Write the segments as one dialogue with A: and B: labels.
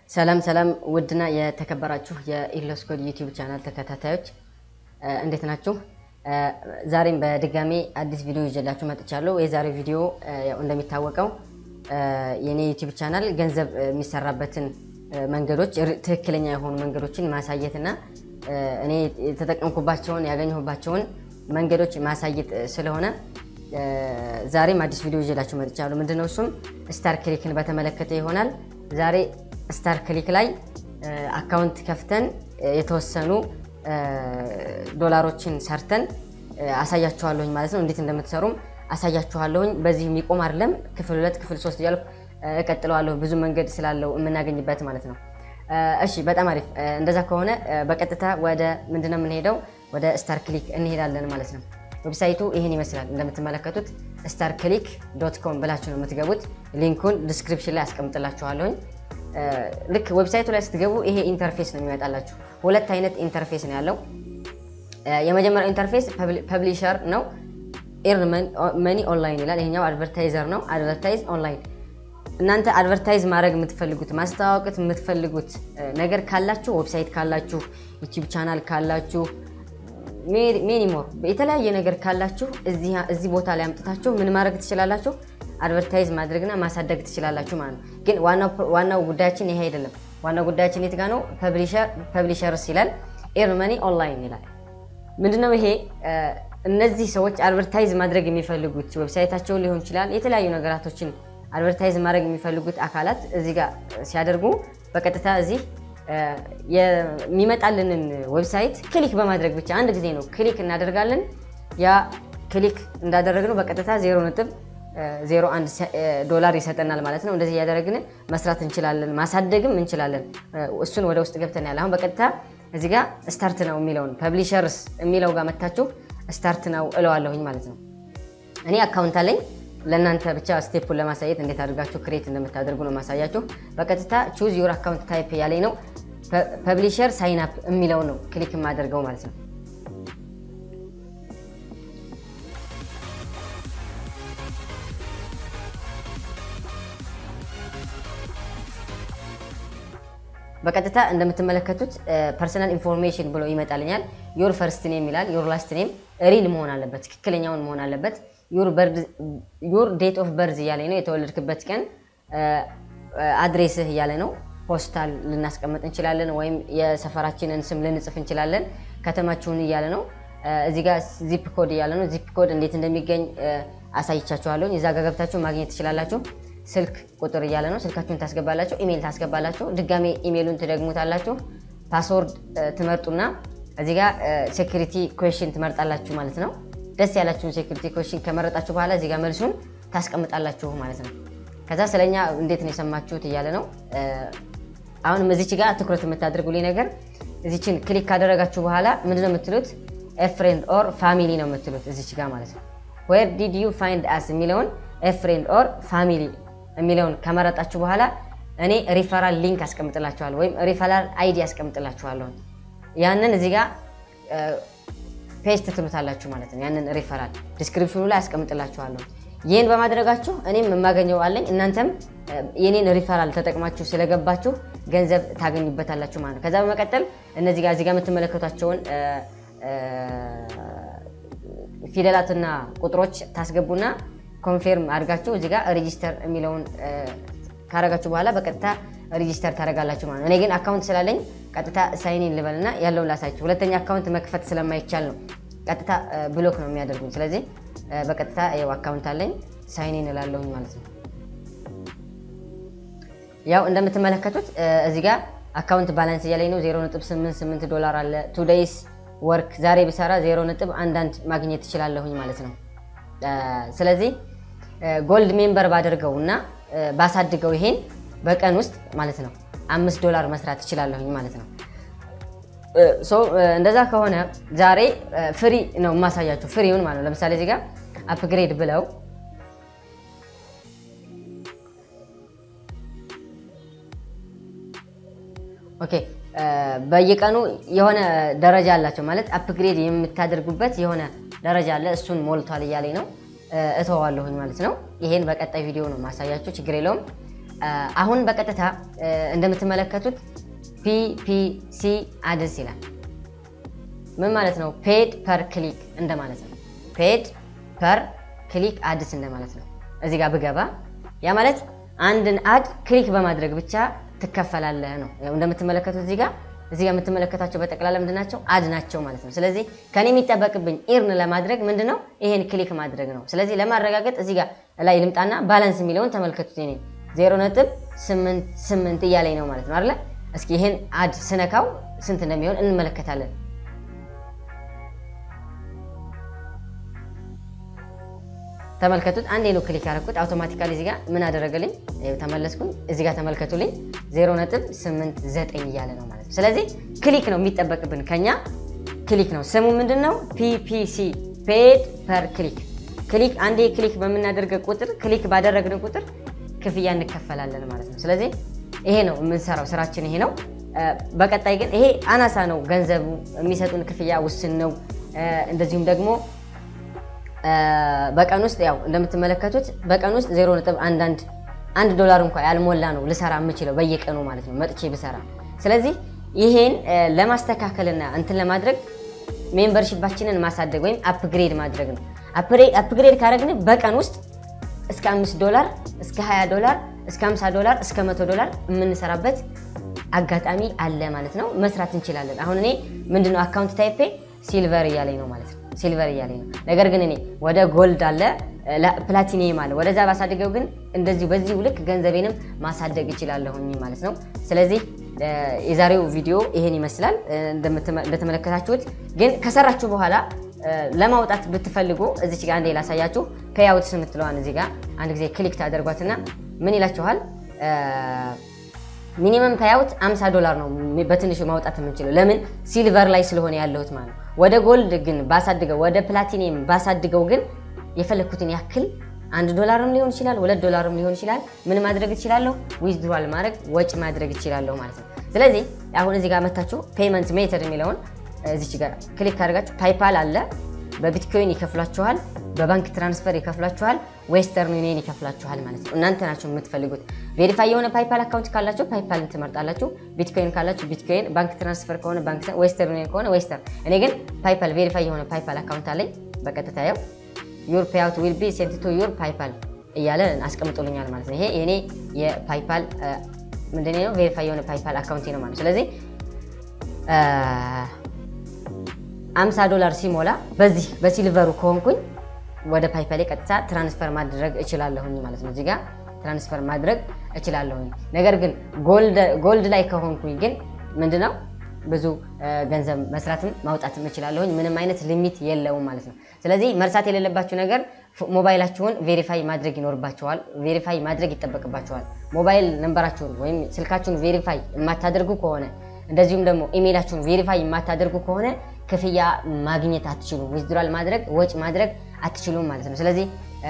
A: ሰላም ሰላም ውድና የተከበራችሁ የኢሎስ ኮድ ዩቲዩብ ቻናል ተከታታዮች እንዴት ናችሁ? ዛሬም በድጋሜ አዲስ ቪዲዮ ይዤላችሁ መጥቻለሁ። የዛሬው ቪዲዮ ያው እንደሚታወቀው የኔ ዩቲዩብ ቻናል ገንዘብ የሚሰራበትን መንገዶች ትክክለኛ የሆኑ መንገዶችን ማሳየትና እኔ የተጠቀምኩባቸውን ያገኘሁባቸውን መንገዶች ማሳየት ስለሆነ ዛሬም አዲስ ቪዲዮ ይዤላችሁ መጥቻለሁ። ምንድነው እሱም ስታር ክሊክን በተመለከተ ይሆናል። ዛሬ ስታር ክሊክ ላይ አካውንት ከፍተን የተወሰኑ ዶላሮችን ሰርተን አሳያችኋለሁኝ ማለት ነው። እንዴት እንደምትሰሩም አሳያችኋለሁኝ። በዚህ የሚቆም አይደለም። ክፍል ሁለት ክፍል ሶስት እያልኩ እቀጥለዋለሁ። ብዙ መንገድ ስላለው የምናገኝበት ማለት ነው። እሺ በጣም አሪፍ። እንደዛ ከሆነ በቀጥታ ወደ ምንድነው የምንሄደው? ወደ ስታር ክሊክ እንሄዳለን ማለት ነው። ዌብሳይቱ ይህን ይመስላል እንደምትመለከቱት ስታር ክሊክ ዶት ኮም ብላችሁ ነው የምትገቡት። ሊንኩን ዲስክሪፕሽን ላይ አስቀምጥላችኋለሁኝ። ልክ ዌብሳይቱ ላይ ስትገቡ ይሄ ኢንተርፌስ ነው የሚመጣላችሁ። ሁለት አይነት ኢንተርፌስ ነው ያለው። የመጀመሪያው ኢንተርፌስ ፐብሊሸር ነው፣ ኤርን መኒ ኦንላይን ይላል። ይሄኛው አድቨርታይዘር ነው፣ አድቨርታይዝ ኦንላይን። እናንተ አድቨርታይዝ ማድረግ የምትፈልጉት ማስተዋወቅት የምትፈልጉት ነገር ካላችሁ ዌብሳይት ካላችሁ ዩቲዩብ ቻናል ካላችሁ ሜኒሞር የተለያየ ነገር ካላችሁ እዚህ ቦታ ላይ አምጥታችሁ ምን ማድረግ ትችላላችሁ? አድቨርታይዝ ማድረግና ማሳደግ ትችላላችሁ ማለት ነው። ግን ዋናው ጉዳያችን ይሄ አይደለም። ዋናው ጉዳያችን የት ጋ ነው? ፐብሊሸርስ ይላል፣ ኤርን መኒ ኦንላይን ይላል። ምንድነው ይሄ? እነዚህ ሰዎች አድቨርታይዝ ማድረግ የሚፈልጉት ዌብሳይታቸውን ሊሆን ይችላል፣ የተለያዩ ነገራቶችን አድቨርታይዝ ማድረግ የሚፈልጉት አካላት እዚህ ጋር ሲያደርጉ በቀጥታ እዚህ የሚመጣልንን ዌብሳይት ክሊክ በማድረግ ብቻ አንድ ጊዜ ነው ክሊክ እናደርጋለን። ያ ክሊክ እንዳደረግነው በቀጥታ ዜሮ ነጥብ ዜሮ አንድ ዶላር ይሰጠናል ማለት ነው። እንደዚህ እያደረግን መስራት እንችላለን፣ ማሳደግም እንችላለን። እሱን ወደ ውስጥ ገብተን ያለ አሁን በቀጥታ እዚህ ጋር ስታርት ነው የሚለውን ፐብሊሸርስ የሚለው ጋር መታችሁ ስታርት ነው እለዋለሁኝ ማለት ነው። እኔ አካውንት አለኝ። ለእናንተ ብቻ ስቴፑን ለማሳየት እንዴት አድርጋችሁ ክሬት እንደምታደርጉ ነው ማሳያችሁ። በቀጥታ ቹዝ ዩር አካውንት ታይፕ ያለኝ ነው ፐብሊሸር ሳይን አፕ የሚለው ነው ክሊክ የማደርገው ማለት ነው። በቀጥታ እንደምትመለከቱት ፐርሰናል ኢንፎርሜሽን ብሎ ይመጣልኛል። ዮር ፈርስት ኔም ይላል። ዮር ላስት ኔም ሪል መሆን አለበት፣ ትክክለኛውን መሆን አለበት። ዩር ዴት ኦፍ በርዝ እያለ ነው፣ የተወለድክበት ቀን። አድሬስህ እያለ ነው። ፖስታል ልናስቀምጥ እንችላለን፣ ወይም የሰፈራችንን ስም ልንጽፍ እንችላለን። ከተማችሁን እያለ ነው። እዚህ ጋር ዚፕ ኮድ እያለ ነው። ዚፕ ኮድ እንዴት እንደሚገኝ አሳይቻችኋለሁ። እዛ ጋር ገብታችሁ ማግኘት ትችላላችሁ። ስልክ ቁጥር እያለ ነው። ስልካችሁን ታስገባላችሁ፣ ኢሜይል ታስገባላችሁ። ድጋሜ ኢሜይሉን ትደግሙታላችሁ። ፓስወርድ ትመርጡና እዚህ ጋር ሴኩሪቲ ኩዌሽን ትመርጣላችሁ ማለት ነው። ደስ ያላችሁን ሴኩሪቲ ኩዌሽን ከመረጣችሁ በኋላ እዚህ ጋር መልሱን ታስቀምጣላችሁ ማለት ነው። ከዛ ስለኛ እንዴት ነው የሰማችሁት እያለ ነው። አሁንም እዚች ጋር ትኩረት የምታደርጉልኝ ነገር እዚችን ክሊክ ካደረጋችሁ በኋላ ምንድን ነው የምትሉት? ፍሬንድ ኦር ፋሚሊ ነው የምትሉት እዚች ጋር ማለት ነው። ዌር ዲድ ዩ ፋይንድ አስ የሚለውን ፍሬንድ ኦር ፋሚሊ የሚለውን ከመረጣችሁ በኋላ እኔ ሪፈራል ሊንክ አስቀምጥላችኋለሁ ወይም ሪፈራል አይዲ አስቀምጥላችኋለሁ። ያንን እዚህ ጋር ፔስት ትሉታላችሁ ማለት ነው። ያንን ሪፈራል ዲስክሪፕሽኑ ላይ አስቀምጥላችኋለሁ። ይህን በማድረጋችሁ እኔም የማገኘው አለኝ፣ እናንተም የኔን ሪፈራል ተጠቅማችሁ ስለገባችሁ ገንዘብ ታገኙበታላችሁ ማለት ነው። ከዛ በመቀጠል እነዚህ ጋር እዚህ ጋር የምትመለከቷቸውን ፊደላትና ቁጥሮች ታስገቡና ኮንፌርም አድርጋችሁ እዚህ ጋር ሬጂስተር የሚለውን ካረጋችሁ በኋላ በቀጥታ ሬጂስተር ታደርጋላችሁ ማለት ነው። እኔ ግን አካውንት ስላለኝ ቀጥታ ሳይኒን ልበልና ያለውን ላሳችሁ። ሁለተኛ አካውንት መክፈት ስለማይቻል ነው ቀጥታ ብሎክ ነው የሚያደርጉኝ። ስለዚህ በቀጥታ ያው አካውንት አለኝ ሳይኒን እላለሁኝ ማለት ነው። ያው እንደምትመለከቱት እዚህ ጋር አካውንት ባላንስ እያለኝ ነው 0.88 ዶላር አለ። ቱ ዴይስ ወርክ ዛሬ ብሰራ 0.11 ማግኘት ትችላለሁኝ ማለት ነው። ስለዚህ ጎልድ ሜምበር ባደርገው እና ባሳድገው ይሄን በቀን ውስጥ ማለት ነው አምስት ዶላር መስራት ትችላለሁኝ ማለት ነው። እንደዛ ከሆነ ዛሬ ፍሪ ነው የማሳያቸው ፍሪውን ማለት ነው። ለምሳሌ እዚህ ጋር አፕግሬድ ብለው ኦኬ በየቀኑ የሆነ ደረጃ አላቸው ማለት አፕግሬድ የምታደርጉበት የሆነ ደረጃ አለ። እሱን ሞልቷል እያለኝ ነው እተዋለሁኝ ማለት ነው። ይሄን በቀጣይ ቪዲዮ ነው ማሳያችሁ፣ ችግር የለውም። አሁን በቀጥታ እንደምትመለከቱት ፒፒሲ አድስ ይላል። ምን ማለት ነው? ፔድ ፐር ክሊክ እንደማለት ነው። ፔድ ፐር ክሊክ አድስ እንደማለት ነው። እዚህ ጋር ብገባ ያ ማለት አንድን አድ ክሊክ በማድረግ ብቻ ትከፈላለህ ነው። ያው እንደምትመለከቱት እዚህ ጋር እዚህ ጋር የምትመለከታቸው በጠቅላላ ምንድን ናቸው? አድ ናቸው ማለት ነው። ስለዚህ ከኔ የሚጠበቅብኝ ኢርን ለማድረግ ምንድን ነው? ይሄን ክሊክ ማድረግ ነው። ስለዚህ ለማረጋገጥ እዚህ ጋር ላይ ልምጣና ባላንስ የሚለውን ተመልከቱት። ኔ ዜሮ ነጥብ ስምንት ስምንት እያለኝ ነው ማለት ነው አይደለ? እስኪ ይሄን አድ ስነካው ስንት እንደሚሆን እንመለከታለን። ተመልከቱት። አንዴ ነው ክሊክ ያደረኩት አውቶማቲካሊ እዚህ ጋር ምን አደረገልኝ? ተመለስኩኝ። እዚህ ጋር ተመልከቱልኝ 0.89 እያለ ነው ማለት ነው። ስለዚህ ክሊክ ነው የሚጠበቅብን ከኛ ክሊክ ነው። ስሙ ምንድን ነው? ፒፒሲ ፔድ ፐር ክሊክ። ክሊክ አንዴ ክሊክ በምናደርገ ቁጥር ክሊክ ባደረግን ቁጥር ክፍያ እንከፈላለን ማለት ነው። ስለዚህ ይሄ ነው የምንሰራው ስራችን ይሄ ነው። በቀጣይ ግን ይሄ አናሳ ነው ገንዘቡ የሚሰጡን ክፍያ ውስን ነው። እንደዚሁም ደግሞ በቀን ውስጥ ያው እንደምትመለከቱት በቀን ውስጥ ዜሮ ነጥብ አንዳንድ አንድ ዶላር እንኳ ያልሞላ ነው ልሰራ የምችለው በየቀኑ ማለት ነው መጥቼ ብሰራ። ስለዚህ ይሄን ለማስተካከልና እንትን ለማድረግ ሜምበርሺፓችንን ማሳደግ ወይም አፕግሬድ ማድረግ ነው። አፕግሬድ ካደረግን በቀን ውስጥ እስከ 5 ዶላር እስከ 20 ዶላር እስከ 50 ዶላር እስከ 100 ዶላር የምንሰራበት አጋጣሚ አለ ማለት ነው። መስራት እንችላለን። አሁን እኔ ምንድነው አካውንት ታይፔ ሲልቨር እያለኝ ነው ማለት ነው ሲልቨር እያለኝ ነው። ነገር ግን እኔ ወደ ጎልድ አለ ፕላቲኒየም አለ ወደዛ ባሳድገው ግን እንደዚሁ በዚሁ ልክ ገንዘቤንም ማሳደግ እችላለሁኝ ማለት ነው። ስለዚህ የዛሬው ቪዲዮ ይሄን ይመስላል እንደተመለከታችሁት። ግን ከሰራችሁ በኋላ ለማውጣት ብትፈልጉ እዚች ጋር አንዴ ላሳያችሁ። ፔይአውትስ የምትለዋን እዚህ ጋር አንድ ጊዜ ክሊክ ታደርጓትና ምን ይላችኋል? ሚኒመም ፔይአውት 50 ዶላር ነው በትንሹ ማውጣት የምንችለው። ለምን ሲልቨር ላይ ስለሆነ ያለሁት ማለት ነው። ወደ ጎልድ ግን ባሳድገው ወደ ፕላቲኒየም ባሳድገው ግን የፈለግኩትን ያክል አንድ ዶላርም ሊሆን ይችላል፣ ሁለት ዶላርም ሊሆን ይችላል። ምን ማድረግ እችላለሁ? ዊዝድሯል ማድረግ ወጪ ማድረግ እችላለሁ ማለት ነው። ስለዚህ አሁን እዚህ ጋር መታችሁ ፔመንት ሜተድ የሚለውን እዚች ጋር ክሊክ ካደርጋችሁ ፓይፓል አለ። በቢትኮይን ይከፍላችኋል፣ በባንክ ትራንስፈር ይከፍላችኋል፣ ዌስተርን ዩኒየን ይከፍላችኋል ማለት ነው። እናንተ ናቸው የምትፈልጉት። ቬሪፋይ የሆነ ፓይፓል አካውንት ካላችሁ ፓይፓልን ትመርጣላችሁ። ቢትኮይን ካላችሁ ቢትኮይን፣ ባንክ ትራንስፈር ከሆነ ባንክ፣ ዌስተርን ዩኒየን ከሆነ ዌስተርን። እኔ ግን ፓይፓል ቬሪፋይ የሆነ ፓይፓል አካውንት አለኝ። በቀጥታ ያው ዩር ፔይአውት ዊል ቢ ሴንት ቱ ዩር ፓይፓል እያለ አስቀምጦልኛል ማለት ነው። ይሄ የኔ የፓይፓል ምንድን ነው ቬሪፋይ የሆነ ፓይፓል አካውንት ነው ማለት ነው። ስለዚህ 50 ዶላር ሲሞላ በዚህ በሲልቨሩ ከሆንኩኝ ወደ ፓይፓሌ ቀጥታ ትራንስፈር ማድረግ እችላለሁኝ ማለት ነው። እዚህ ጋር ትራንስፈር ማድረግ እችላለሁኝ። ነገር ግን ጎልድ ላይ ከሆንኩኝ ግን ምንድነው ብዙ ገንዘብ መስራትም ማውጣትም እችላለሁኝ። ምንም አይነት ሊሚት የለውም ማለት ነው። ስለዚህ መርሳት የሌለባችሁ ነገር ሞባይላችሁን ቬሪፋይ ማድረግ ይኖርባችኋል። ቬሪፋይ ማድረግ ይጠበቅባችኋል። ሞባይል ነንበራችሁን ወይም ስልካችሁን ቬሪፋይ የማታደርጉ ከሆነ እንደዚሁም ደግሞ ኢሜይላችሁን ቬሪፋይ የማታደርጉ ከሆነ ክፍያ ማግኘት አትችሉም። ዊዝድራል ማድረግ ወጪ ማድረግ አትችሉም ማለት ነው። ስለዚህ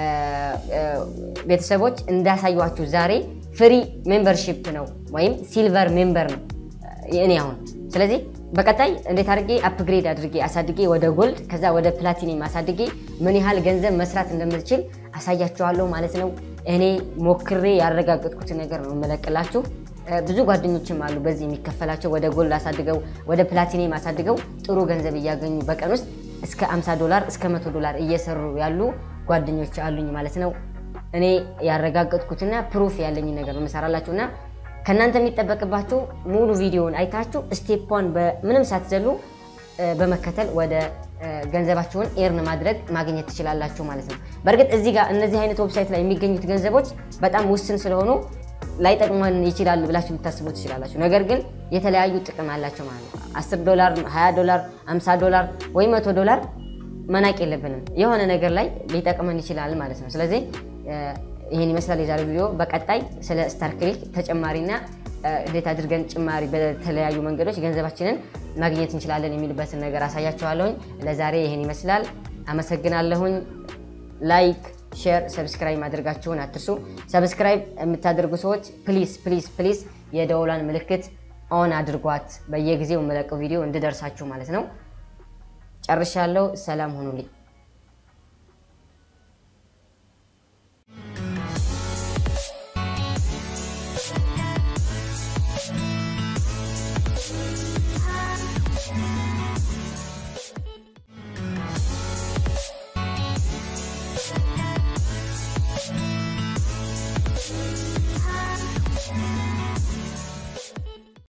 A: ቤተሰቦች እንዳሳዩችሁ ዛሬ ፍሪ ሜምበርሺፕ ነው ወይም ሲልቨር ሜምበር ነው እኔ አሁን። ስለዚህ በቀጣይ እንዴት አድርጌ አፕግሬድ አድርጌ አሳድጌ ወደ ጎልድ ከዛ ወደ ፕላቲኒየም አሳድጌ ምን ያህል ገንዘብ መስራት እንደምትችል አሳያችኋለሁ ማለት ነው። እኔ ሞክሬ ያረጋገጥኩትን ነገር ነው የምለቅላችሁ። ብዙ ጓደኞችም አሉ በዚህ የሚከፈላቸው ወደ ጎልድ አሳድገው ወደ ፕላቲኒየም አሳድገው ጥሩ ገንዘብ እያገኙ በቀን ውስጥ እስከ 50 ዶላር እስከ 100 ዶላር እየሰሩ ያሉ ጓደኞች አሉኝ ማለት ነው። እኔ ያረጋገጥኩትና ፕሩፍ ያለኝ ነገር ነው የምሰራላችሁ እና ከእናንተ የሚጠበቅባችሁ ሙሉ ቪዲዮውን አይታችሁ ስቴፕን ምንም ሳትዘሉ በመከተል ወደ ገንዘባችሁን ኤርን ማድረግ ማግኘት ትችላላችሁ ማለት ነው። በእርግጥ እዚህ ጋር እነዚህ አይነት ዌብሳይት ላይ የሚገኙት ገንዘቦች በጣም ውስን ስለሆኑ ላይጠቅመን ይችላል ብላችሁ ልታስቡ ትችላላችሁ። ነገር ግን የተለያዩ ጥቅም አላቸው ማለት ነው። 10 ዶላር፣ 20 ዶላር፣ 50 ዶላር ወይ 100 ዶላር መናቅ የለብንም። የሆነ ነገር ላይ ሊጠቅመን ይችላል ማለት ነው። ስለዚህ ይህን ይመስላል የዛሬው ቪዲዮ። በቀጣይ ስለ ስታር ክሊክ ተጨማሪና እንዴት አድርገን ጭማሪ በተለያዩ መንገዶች ገንዘባችንን ማግኘት እንችላለን የሚልበትን ነገር አሳያችኋለሁኝ። ለዛሬ ይህን ይመስላል። አመሰግናለሁኝ። ላይክ ሼር፣ ሰብስክራይብ ማድረጋችሁን አትርሱ። ሰብስክራይብ የምታደርጉ ሰዎች ፕሊዝ ፕሊዝ ፕሊዝ የደውሏን ምልክት ኦን አድርጓት፣ በየጊዜው የምለቀው ቪዲዮ እንድደርሳችሁ ማለት ነው። ጨርሻለሁ። ሰላም ሁኑልኝ።